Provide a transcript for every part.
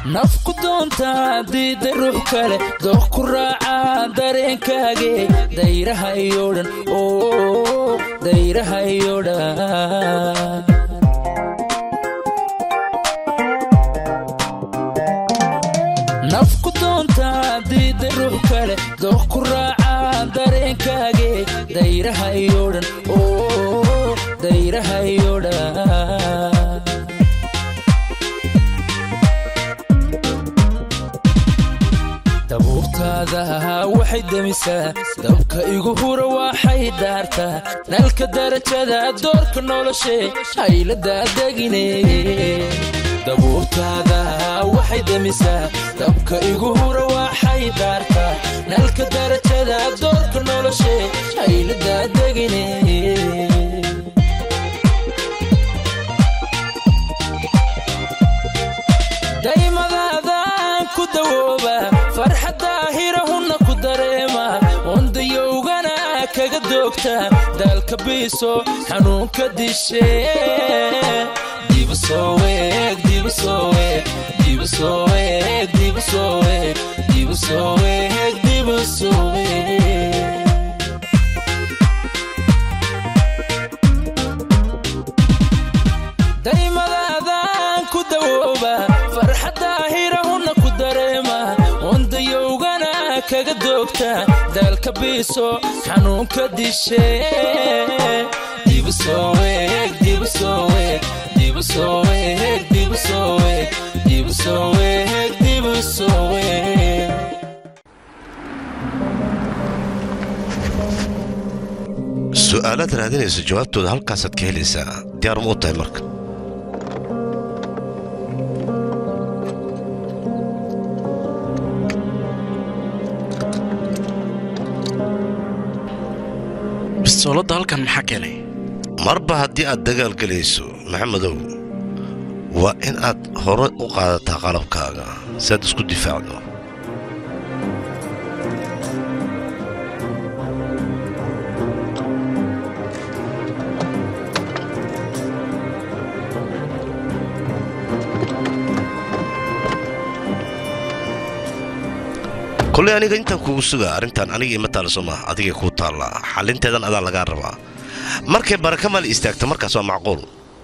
nafku doontaa diida ruux kale dooq ku raacaa dareenkaage dayraha iyo dhan oo dayraha iyo dhan nafku doontaa diida ruux kale dooq ku raacaa dareenkaage dayraha iyo dhan oo dayraha iyo dhan dabuurtaada waxay demisaa dabka igu hura waxay daartaa nalka darajada doorka noloshe hayladaa degine dabuurtaada waxay demisaa dabka igu hura waxay daartaa nalka darajada doorka noloshe hayladaa degine daymadaadaan ku dawooba farxadda hirahunna ku dareema wandayowgana kaga doogta daalka biiso xanuunka dishe dibusooweeg dibusooweeg dibusooweeg dibusooweeg dibusooweeg dibusooweeg daymadaadaan ku dawooba farxadda hirahunna ku dareema wandayowgana kaga doogta daalka biiso xanuunka dishe dibusooweeg dibusooweeg dibusooweeg dibusooweeg dibusooweeg dibusooweeg su'aalaad raadinaysa jawaabtooda halkaasaad ka helaysaa diyaar ma u tahay marka bistooladda halkan maxaa keenay marba haddii aad dagaal gelayso maxamedow waa in aad hore u qaadataa qalabkaaga si aad isku difaacdo koley aniga intaan kugu sugaa arrintan aniga ima taalla soo maaha adigay kuu taallaa xallinteedan adaa lagaa rabaa markay baraka maal istaagta markaas waa macquul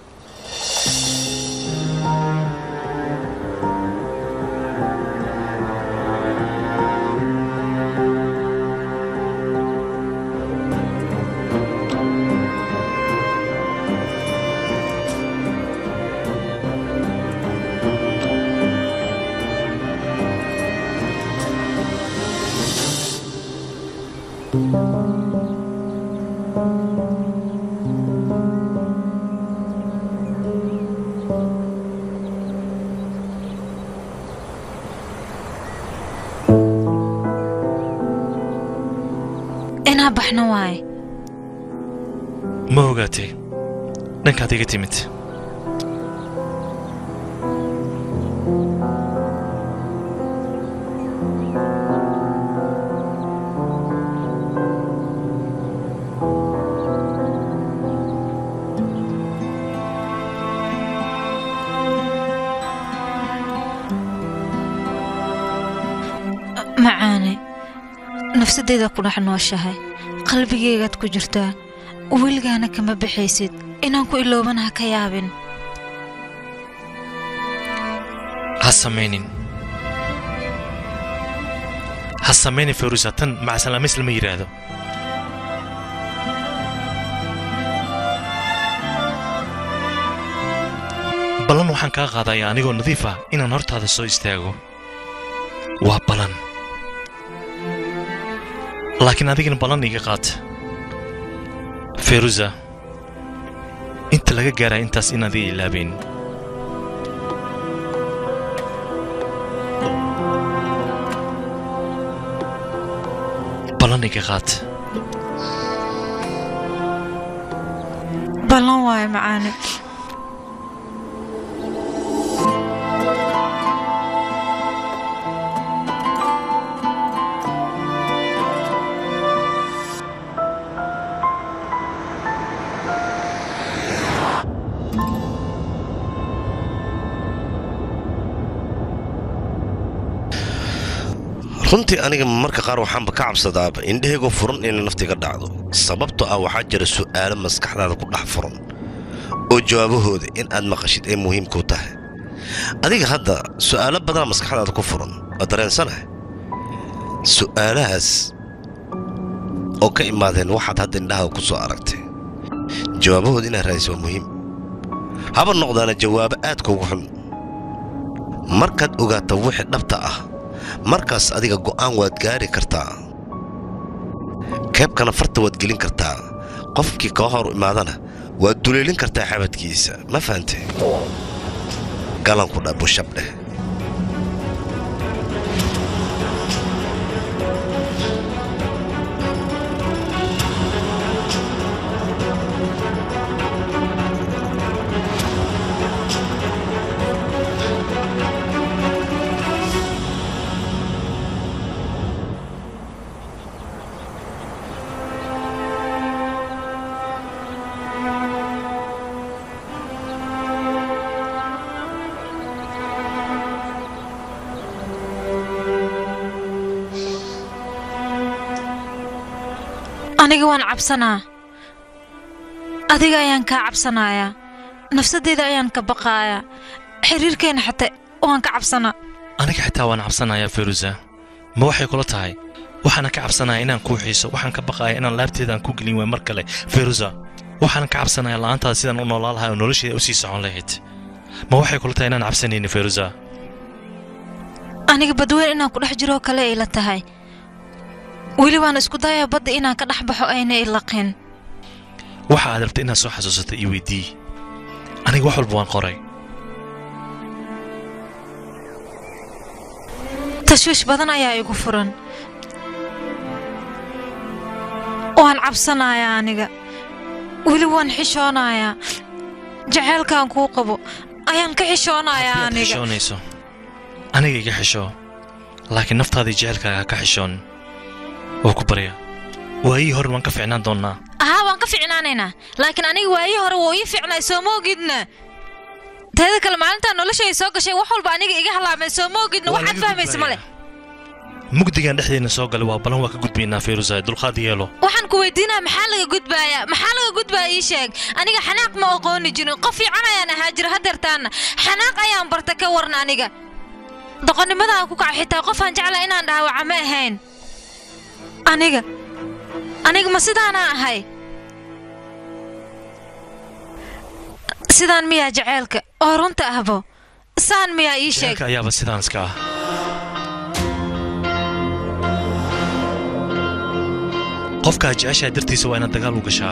inaa baxno waaye ma ogaatay dhankaad iga timid macaane nafsadayda ku dhex nooshahay qalbigaygaad ku jirtaa weligaana kama baxaysid inaan ku iloobana ha ka yaabin ha samaynin ha samaynin ferusa tan macsalaamays lama yidhaahdo ballan waxaan kaa qaadayaa anigoo nadiif ah inaan hortaada soo istaago waa ballan laakiin adigana ballan iga qaata feruza inta laga gaaraya intaas inaad iga ilaabayn ballan iga qaata ballan waaye macaane runtii aniga marka qaar waxaanba ka cabsadaaba indhahaygoo furan inay naftiga dhacdo sababtoo ah waxaa jira su'aalo maskaxdaada ku dhex furan oo jawaabahooda in aad maqashid ay muhiimkuu tahay adiga hadda su'aalo badanaa maskaxdaada ku furan waa dareensanahay su'aalahaas oo ka imaadeen waxaad hadda indhahaada ku soo aragtay jawaabahooda inaad raadisa waa muhiim haba noqdaana jawaabo aad kuugu xun markaad ogaato wixii dhabta ah markaas adiga go'aan waad gaari kartaa keebkana farta waad gelin kartaa qofkii kaa hor imaadana waad duleelin kartaa xabadkiisa ma fahante galanku dha bushab dheh aniga waan cabsanaa adiga ayaan kaa cabsanayaa nafsadeyda ayaan ka baqaayaa xiriirkeenna xataa waan ka cabsanaa aniga xitaa waan cabsanayaa feruza ma waxay kula tahay waxaana ka cabsanaya inaan kuu xiiso waxaan ka baqaaya inaan laabteedaan ku gelin waay mar kale feruza waxaana ka cabsanaya la'aantaada sidaan u noolaa lahay oo nolosheeda u sii socon lahayd ma waxay kula tahay inaan cabsanayni feruza aniga badweyn inaan ku dhex jiroo kale ay la tahay weli waan isku dayaa badda inaan ka dhex baxo ayna ilaqin waxa aad rabta inaad soo xasuusato io weydii aniga wax walba waan qoray tashwiish badan ayaa igu furan waan cabsanayaa aniga weli waan xishoonayaa jaceylkaan kuu qabo ayaan ka xishoonayaa Haddii aad aniga xishoonayso aniga iga xishoo laakiin naftaadii jecelkaaga ha ka xishoon waa ku barya waayihii hore waan ka ficnaan doonnaa ahaa waan ka ficnaanaynaa laakiin aniga waayii hore wuu ii ficnay soo ma ogidna teeda kale maalintaa noloshay soo gashay wax walba aniga iga halaamay soo ma ogidna Waa waxaad laga fahmaysa male gudbayaa. mugdigan dhexdeena soo galay waa balan waa ka gudbaynaa feruza dulqaad yeelo waxaan ku weydiinaa maxaa laga gudbaayaa maxaa laga gudbaaya ii sheeg aniga xanaaq ma aqooni jirin qof fiican ayaan ahaa jira hadeertaana xanaaq ayaan barta ka waran aniga doqonnimadaan ku kaca xitaa qofaan jeclaa inaan dhaawaca ma ahayn aniga aniga ma sidaanaa ahay sidaan miyaa jaceylka oo runta ahbo saan miyaa ii sheeg jecelka ayaaba sidaan iska ah qofkaa jeceshaa dartiisa waa inaad dagaal u gashaa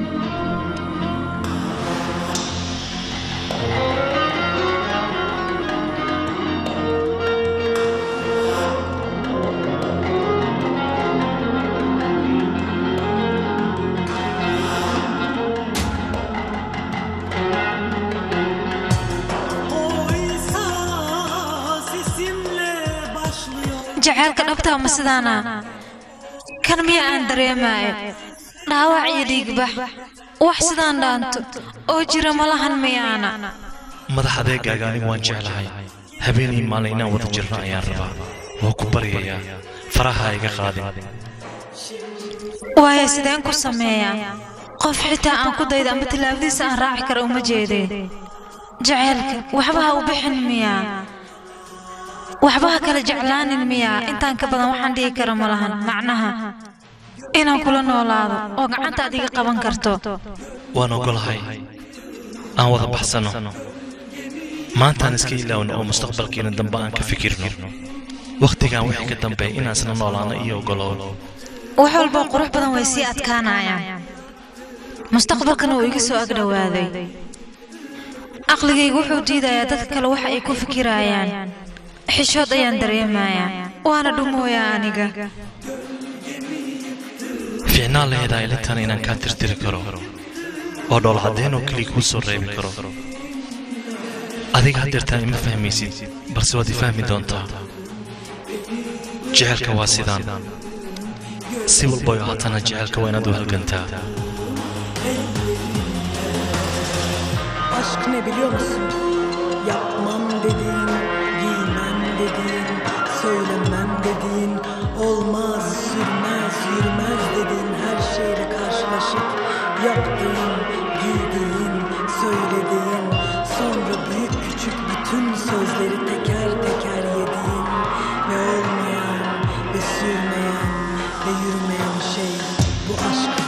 O insan sesimle başlıyor. jaceylka dhabtaa ma sidaana kan miya aan dareemaayo dhaawac iyo dhiigbax wax sidaan dhaanto oo jira malahan miyaana madax adeegaaga anigu waan jeclahay habeenii maalin inaan wada jirno ayaan rabaa waa ku baryayaa faraha ha iga qaadin waayo sideen ku sameeyaa qof xitaa aan ku dayda ama tillaabadiisa aan raaci kara uma jeedeen jaceylka waxba ha u bixin miyaa waxba ha kala jeclaanin miyaa intaan ka badan waxaan dhihi kara ma lahan macnaha inaan kula noolaado oo gacanta aad iga qaban karto waan ogolahay aan wada baxsanno maantaan iska ilaawno oo mustaqbalkeena dambe aan ka fikirno wakhtigan wixii ka dambeeya inaan isla noolaano iyo ogolow wax walboo qurux badan way sii adkaanayaan mustaqbalkana wuu iga soo agdhowaaday aqligaygu wuxuu diidayaa dadka kale waxa ay ku fikirayaan xishood ayaan dareemayaa waana dhumooyaa aniga fiicnaan laheedaa ilintan inaan kaa tirtiri karo oo dhool caddeynoo keliya kuu soo reebi karo adiga haddeertaan ima fahmaysid balse waad i fahmi doontaa jecelka waa sidaan si walboy ahaatana jecelka waa inaad u halgantaa Aşk ne biliyor musun? Yapmam dediğin, giymem dediğin, Söylemem dedin olmaz sürmez yürümez dedin her şeyle karşılaşıp yaptığın giydiğin söylediğin sonra büyük küçük bütün sözleri teker teker yediğin ve olmayan ve sürmeyen ve yürümeyen şey bu aşk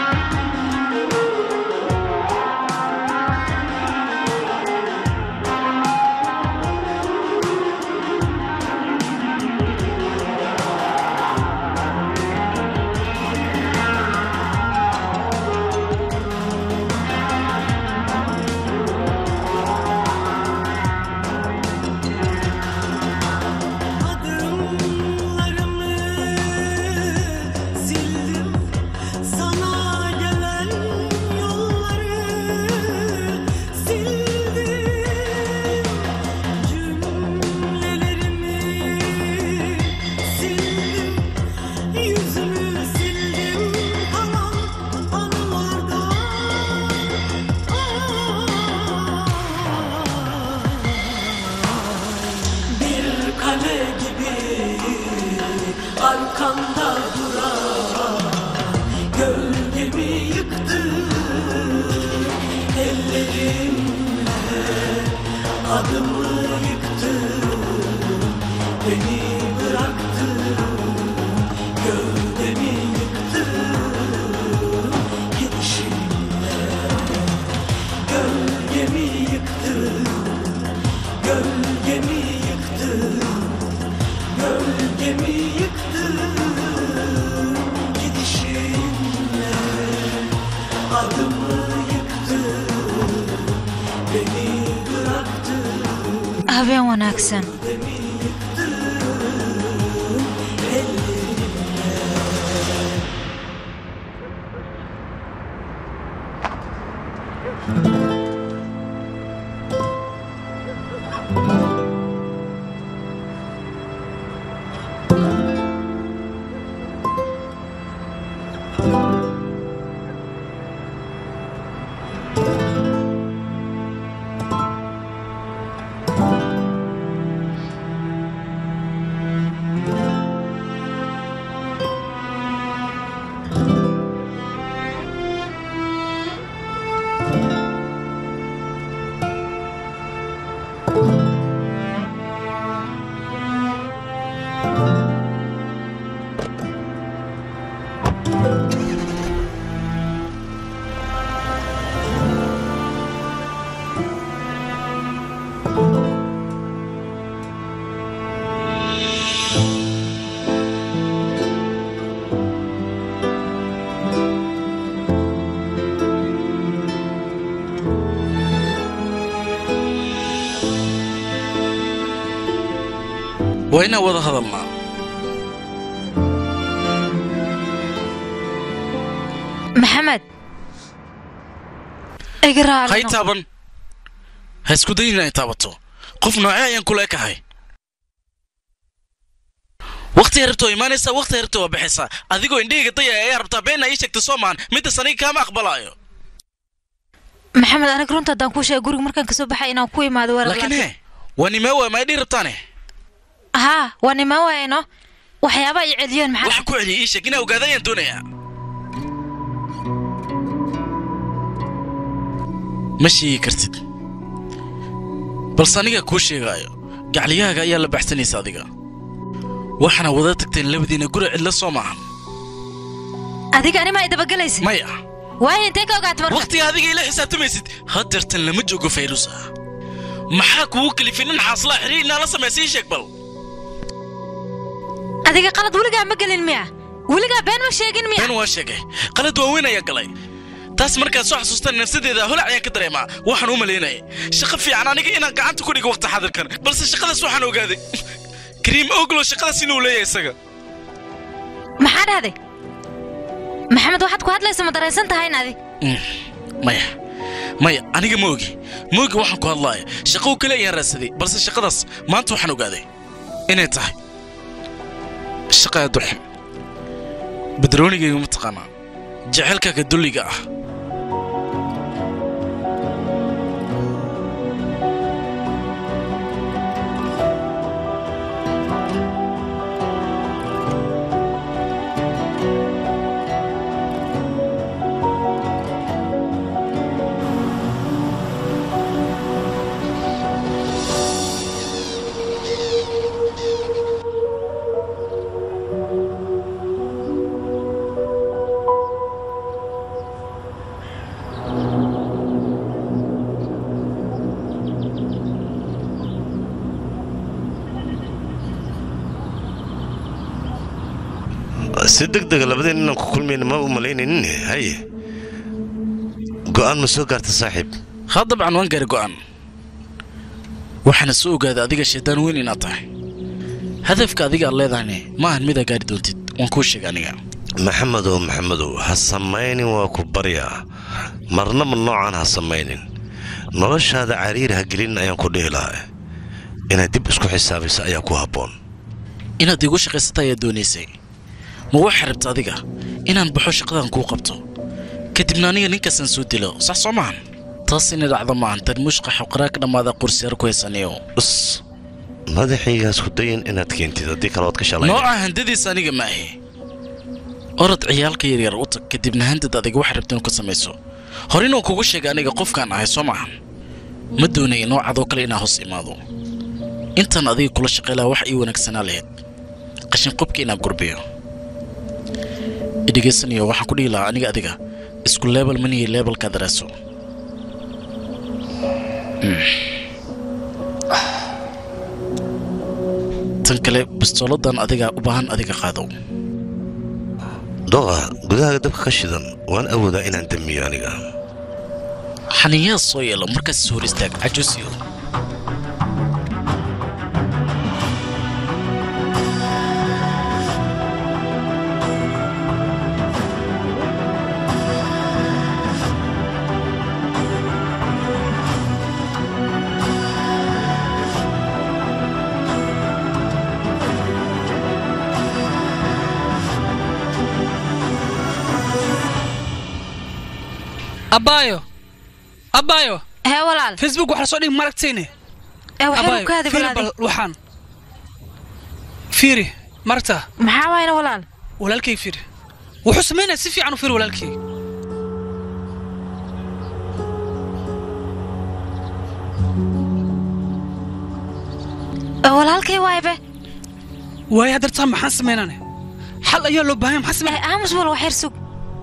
Adımlarımı sildim Sana gelen yolları sildim Cümlelerimi sildim Yüzümü sildim kalan anılardan Bir kale gibi arkamda duran Gölgemi yıktı ellerimle Adımı yıktı beni bıraktı Gövdemi yıktı gidişinle Gölgemi yıktı Gölgemi yıktı Gölgemi yıktı Gidişinle Adımı yıktı Beni bıraktı habeen wanaagsan waa inaan wada hadalnaa maxamed iga raali hay noqo. taaban ha isku dayin inay taabato qof noocee ayaan kula ekahay wakhti rabta waa imaanaysaa wakhti rabta waa baxaysaa adigoo indhahayga daya ayaa rabtaa beenna ii sheegta soo maahan middas aniga kaama aqbalaayo maxamed aniga runta haddaan kuu sheega guriga markaan kasoo baxay inaan ku imaado war laakiin he waa nimee waa maydhii rabtaane haa waa nimaa waayno waxyaaba ay celiyeen maxaa waxa ku celiyay ii sheeg inaa ogaada ayaan doonayaa ma sheegi kartid balse aniga kuu sheegaayo gacliyahaaga ayaa la baxsanaysa adiga waxaana wada tagteen labadiina guri cidla soo maahan adiga anima ay dabagelaysa maya waayo intee ka ogaata marka wakhtiga adiga ila xisaabtamaysid hadeertan lama joogo fayruusa maxaa kugu kalifin in xaaslaa xiriir inaa la samaysa ii sheeg bal adiga qalad weligaa ma gelin miya weligaa been ma sheegin miya been waa sheegay qalad waaweyn ayaa galay taas markaad soo xasuustaan nafsadeeda holac ayaan ka dareemaa waxaan u malaynayay shaqo fiican aniga inaan gacanta ku dhigo waqti xadirkan balse shaqadaas waxaan ogaaday kariim oglo shaqadaas inuu leeyahay isaga maxaa dhahday maxamed waxaad ku hadlaysa ma daraysan tahayn adi Mm, maya maya aniga ma ogi ma ogi waxaan ku hadlaaya shaqo kale ayaan raadsaday balse shaqadaas maanta waxaan ogaaday inay tahay shaqa aad u xun badroonigayga ma taqaanaa jecelkaaga dulliga ah si deg dega labadeen inaan ku kulmayna ma u malaynaynin haye go'aan ma soo gaarta saaxiib ha dabcan waan gaari go'aan waxaana soo ogaaday adiga shaydaan weyn inaad tahay hadafka adiga aad leedahayne ma ahan midaa gaari doontid waan kuu sheegay aniga maxamedow maxamedow ha samaynin waa ku baryaa marnaba noocaan ha samaynin noloshaada cariir ha gelin ayaan ku dhihi lahaa inaad dib isku xisaabayso ayaa ku habboon inaad iigu shaqaysata ayaa doonaysay ma waxaa rabta adiga inaan baxo shaqadan kuu qabto kadibna aniga ninkaasaan soo dilo sax soo maahan taas inay dhacdo maahan tarmuushqa xoqaraa ka dhammaada qursiyaar ku haysaniyo us madaxaygaas ku dayin inaad keentid haddii kale waad ka shalayna nooca handadiisa aniga ma ahi orod ciyaalka yaryar u tag kadibna handad adiga waxaa rabta inuu ka samayso hore inuu kugu sheegay aniga qofkaan ahay soo maahan ma doonaya noocadoo kale inaa hoos imaado intaan adiga kula shaqaylaha wax ii wanaagsanaa lahayd qashin qubka inaan gurbiyo idhegaysanayo waxaan ku dhihi lahaa aniga adiga isku leebel manihi leebelkaa daraaso tan kale bistooladan adiga u baahan adiga qaado doqa gudahaaga dabka ka shidan waan awoodaa inaan damiyo aniga xaniyaa soo yeelo markaas hor istaag cajusiyo abbaayo abbaayo hee walaal facebook waxaa lasoo dhigi maragtayne ee waxay abbaayo ku kaadi fiiri balaadi bal waxaan fiiri maragta maxaa waayna walaal walaalkay fiiri wuxuu samaynaya si fiican u fiiri walaalkay Ee, walaalkay waaybe waayo haddartaa maxaan samaynane xal ayaa loo baahanya maxaan ee samaynaya aamus wal waxyar sug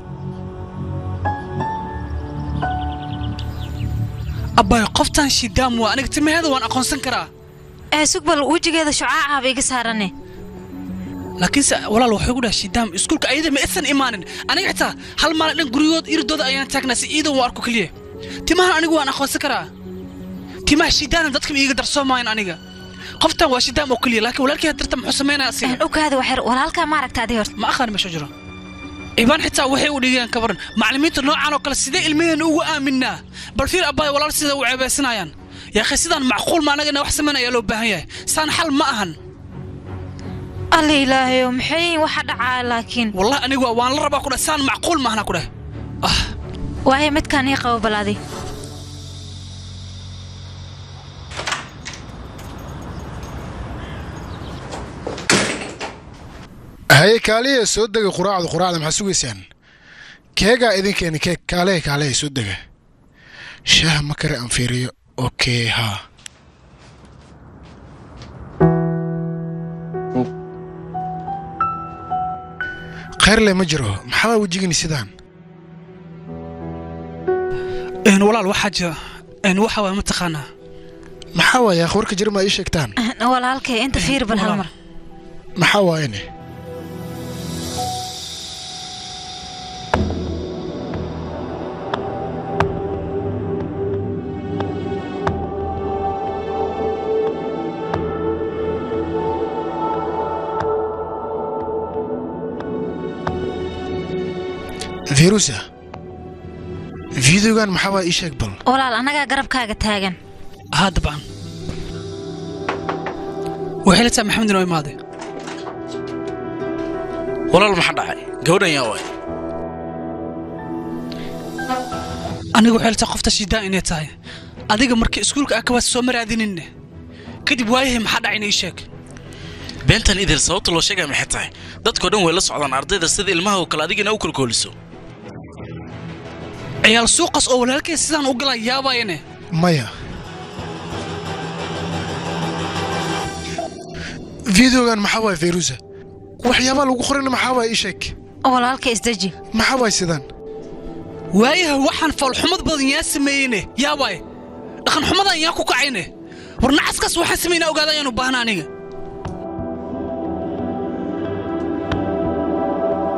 abbaayo qoftaan shidaam waa aniga timaheeda waan aqoonsan karaa ee sug bal wejigeeda shucaacaaba iga saarane laakiinse walaal waxay ku dhahay shidaam iskuulka ayada ma isan imaanin aniga xitaa hal maalin dhan guryahood iridooda ayaan taagnaa si iidan u arko keliya timahan anigu waan aqoonsan karaa timaha shidaana dadka ma iiga darsoomayan aniga qoftan waa shidaam oo keliya laakiin walaalkii hadarta muxuu samaynaya asiga u kaadi waxyar walaalkaa ma aragta adi horta ma aqaan meesha jiro ibaan xitaa waxay u dhigayaan ka baran macallimiinta noocan oo kale sidee ilmaheena ugu aaminaa bal fiir abbaay walaal sida u ceebeysanayaan yaakhay sidaan macquul ma anagana wax samayn ayaa loo baahan yahay saan xal ma ahan alla ilaahayo maxay yihiin waxa dhacaa laakiin wallahi anigu waan la rabaa ku dhah saan macquul ma ahna ku dhah ah waayo midkaan ii qabo balaadi haye kaaliya soo dega quraacda quraacda maxaa sugaysaan keegaa idinkeeni keeg kaalehe kaalehe soo dega shaah ma kare aan fiiriyo okey haa khayrle ma jiro maxaa wejigani sidaan een walaal waxaa jira een waxa waa mataqaanaa maxaa waaye akhwarka jira ma ii sheegtaan walaalkay inta fiir bal hal walaal. mar maxaa waayene virusa videogan maxaa waa ii sheeg bal walaal annagaa garabkaaga taagan haa dabcan waxay la tahay maxamed inoo imaaday walaal maxaa dhacay gabadhan yaa waay aniga waxay la tahay qofta shidaan inay tahay adiga markii iskuulka ah kabaad soo maraadininne kadib waayahay maxaa dhacayna ii sheeg beentan idil sababta loo sheegaya maxay tahay dadkoo dhan way la socdaan ardayda sida ilmaha oo kale adigina u kolkooliso ciyaal suuqas oo walaalkay sidaan u galaa yaabayane maya videogan maxaa waay virusa waxyaabaa lagu qorina maxaa waay ii sheeg walaalkay isdeji maxaa waay sidaan waayaha waxaan foolxumad badan yaa sameeyeyne yaa waay dhaqan xumadan yaa ku kacayne war nacaskaas waxaan samaynaa ogaada ayaanu baahna aniga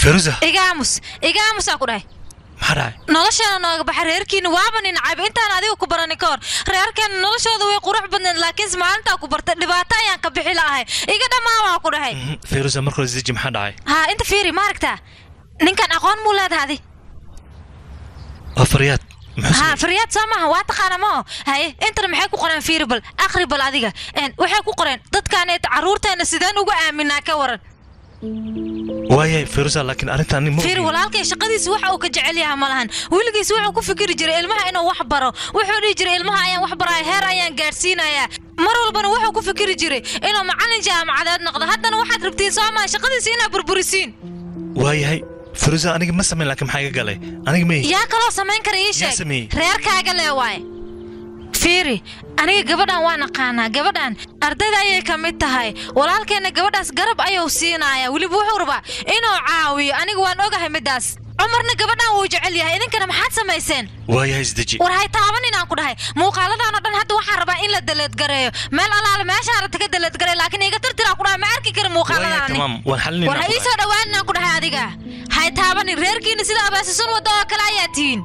feruza iga aamus iga aamus aan ku dhahay maxaa dhacay noloshaana nooga baxa reerkiina waaba nin cayb intaan adiga ku barani ka hor reerkeena noloshooda way qurux badneed laakiinse maalintaa ku bartay dhibaato ayaan ka bixi la'ahay iga dhammaan waan ku dhahay Mhm, feruza marka hore isdeji maxaa dhacay haa inta fiiri ma aragtaa ninkan aqoon muu leedahay adi waa faryaad muxuu haa sameeyey? faryaad soo maaha waa taqaana mao haye intana maxay ku qoreen fiiri bal akhri bal adiga Een, waxay ku qoreen dadkaaneet carruurteena sideen ugu aaminaa ka waran waayahay feruza laakiin arrintan nin ma fiiri ogin. walaalkay shaqadiisa waxa uu ka jecel yahay ma lahan weligiis wuxuu ku fikiri jiray ilmaha inuu wax baro wuxuu dhihi jiray ilmaha ayaan wax baraya heer ayaan gaadhsiinayaa mar walbana wuxuu ku fikiri jiray inuu macallin jaamacadeed noqdo haddana waxaad rabtiin soo maha shaqadiisa inaad burburisiin waayahay feruza aniga ma samayn laakiin maxaa iga galay aniga ma ihi yaa kaloo samayn kara ii Yaa sheeg sameeyey? reerkaaga lee waaye fiiri aniga gabadhan waan aqaanaa gabadhan ardayda ayay ka mid tahay walaalkeenna gabadhaas garab ayuu siinayaa weliba wuxuu rabaa inuu caawiyo aniga waan ogahay middaas cumarna gabadhan wuu jecel yahay idinkana maxaad samayseen waayahay isdeji war hay taaban inaan ku dhahay muuqaaladan oo dhan hadda waxaan rabaa in la daleedgareeyo meel alaale meeshaan rabta ka daleedgareeyo laakiin iga tirtiraa ku dhahay ma arki kara waayahay muuqaaladaani tamaam waan xalinayna war ha ii soo dhowaan inaan ku dhahay adiga hay taabanin reerkiina sida abaasisan wadda oo kale ayaa tihiin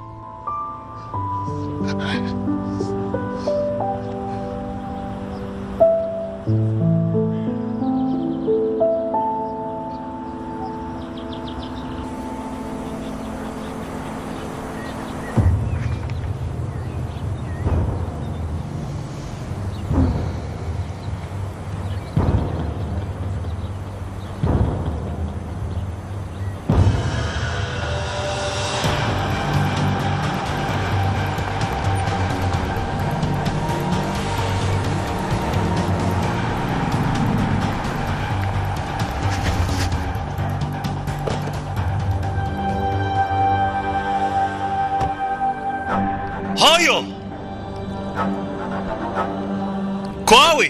hooyo koawi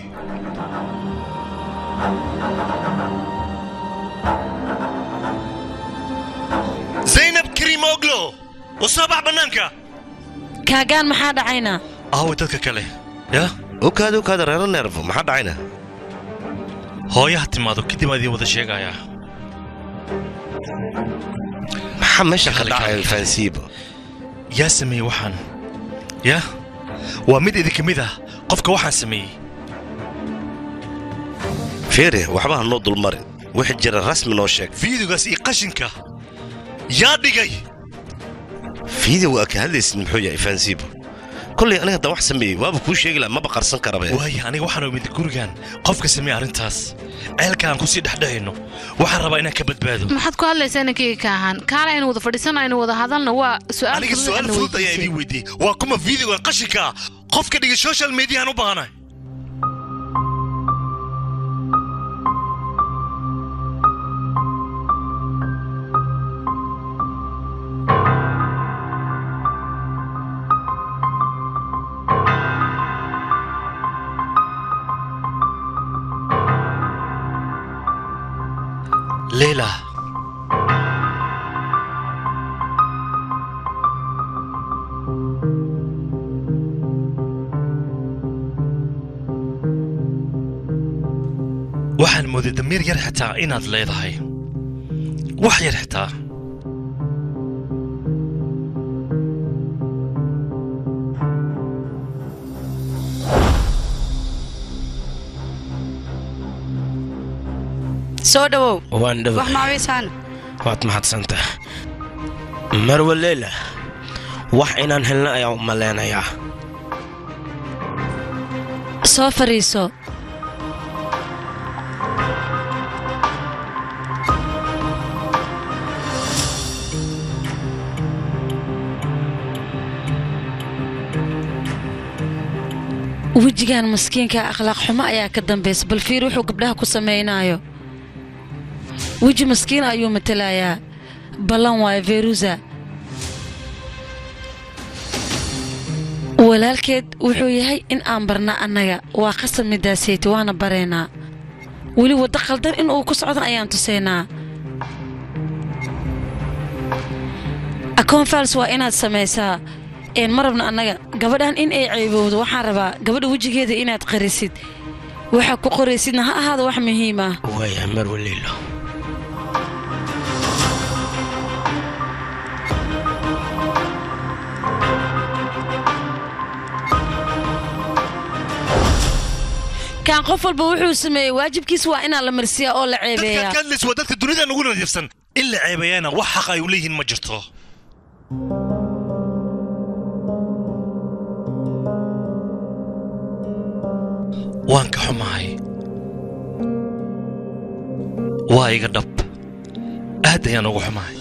zaynab karimoglo u soo bax bannaanka kaagaan maxaa dhacayna aaway dadka kale ya okaada okaada reero neerfo maxaa dhacayna hooyaha timaado kadib aad idiin wada sheegayaa maxaa meesha ka Kale, dhacaya kale. fahansiiba yaa sameeyey waxaan ya waa mid idinka mid ah qofka waxaan sameeyey fiiri waxba ha noo dulmarin wixii jira rasmi noo sheeg fiidigaas iyo qashinka yaa dhigay fiideo waa ka hadlaysid muxuu yahay fahansiiba kollay aniga haddaan wax sameeyey waaba kuu sheegi laha maba qarsan karabe waaye aniga waxaan imid gurigan qofka sameeyey arrintaas ceelka aan kusii dhexdhehayno waxaan rabaa inaan ka badbaado maxaad ku hadlaysaa inankayga ka ahaan kaala aynu wada fadhiisano aynu wada hadalna waa su'aal aniga fudud su-aal aadna fudud ayaa weydiisay. idiin weydiiyey waa kuma fiidiga qashinka ah qofka dhigay social mediahan u baahanay leila waxaan mooday damiir yar xitaa inaad leedahay wax yar xitaa soo dhowow waan wax dhawa maawiisaan waad mahadsantaha marwa leila wax inaan helna ayaan u maleynayaa soo fariiso wejigan maskiinka akhlaaq xumo ayaa ka dambaysa bal fiir wuxuu gabdhaha ku samaynaayo weji maskiin ayuu matalayaa ballan waayo feruza walaalkeed wuxuu yahay in aan barna annaga waa qasab midaaseyti waana baraynaa weli waddo khaldan in uu ku socdan ayaan tusaynaa akoon fals waa inaad samaysaa een ma rabna annaga gabadhan in ay ceybowdo waxaan rabaa gabadha wejigeeda inaad qarisid waxa ku qoraysidna ha ahaada wax muhiim ah waaya marwa leilo kaan qof walba wuxuu sameeyey waajibkiis waa inaa la marsiyaa oo la dadkaad ceebeeyaa ka hadlaysa waa dadka dunida ugu nadiifsan in la ceebeeyana wax xaq ay u leeyihiin ma jirto waan ka xumahay waa iga dhab aad ayaan ugu xumahay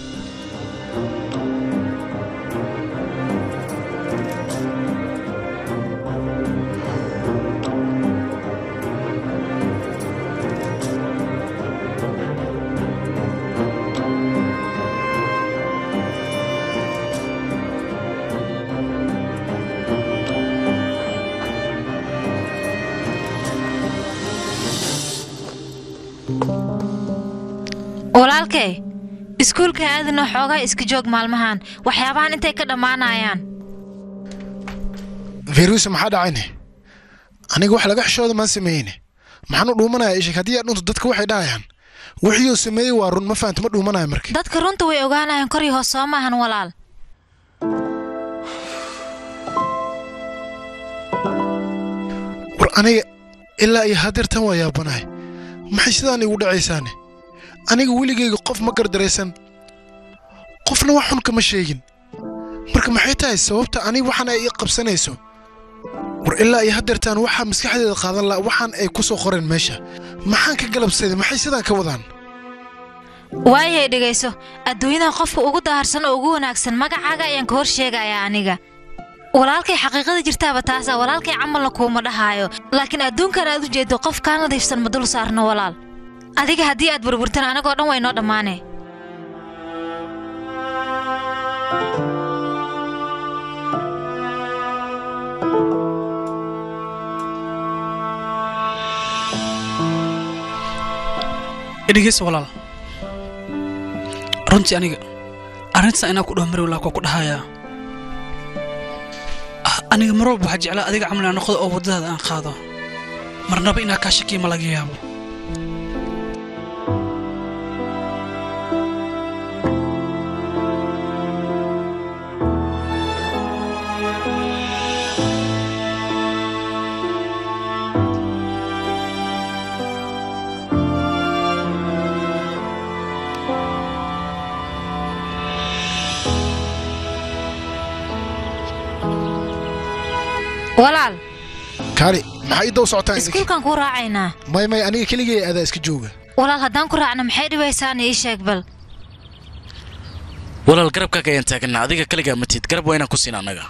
walaalkay iskuulka aadana xoogaa iska joog maalmahan waxyaabahan intay ka dhammaanayaan firuusa maxaa dhacayne aniga wax laga xishooda maan sameeyeyne maxaan u dhuumanaya ishak haddii aad dhunto dadka waxay dhahayaan wixii sameeyey waa run ma fahamta ma dhuumanaya marka dadka runta way ogaanayaan kor iyo hoos soo maahan walaal war aniga ilaa iyo hadeertan waa yaabanahay maxay sidaan igu dhacaysaane aniga weligayga qof ma gardaraysan qofna wax xun kama sheegin marka maxay tahay sababta aniga waxaan ay ii qabsanayso war ilaa iyo hadeertaan waxaa maskaxdeeda qaadan laha waxaan ay ku soo qoreen meesha maxaan ka galabsaday maxay sidaan ka wadaan waayay dhegayso adduunyada qofka ugu daharsan oo ugu wanaagsan magacaaga ayaan ka hor sheegayaa aniga walaalkay xaqiiqada jirtaaba taasa walaalkay camalna kuuma dhahaayo laakiin adduunkan aad u jeedo qof kaa nadiifsan ma dul saarno walaal adiga haddii aad burburtan anagoo dhan way noo dhammaane dhegeysa walaal runtii aniga arrintan inaa ku dhaho mari walaa waa ku dhahayaa Ah, aniga mar walba waxaa jeclaa adiga camal inaan noqdo oo waddadaada aan qaado marnaba inaa kaa shakiya ma laga yaabo walaal kaali maxaa ii daw socotaan idinka iskuulkan ku raacaynaa may may aniga keligay adaa iska jooga walaal haddaan ku raacna maxay dhibaysaana ii sheeg bal walaal garabkaaga ayaan taaganaa adiga kaligaa matid garab waa inaan ku siin annaga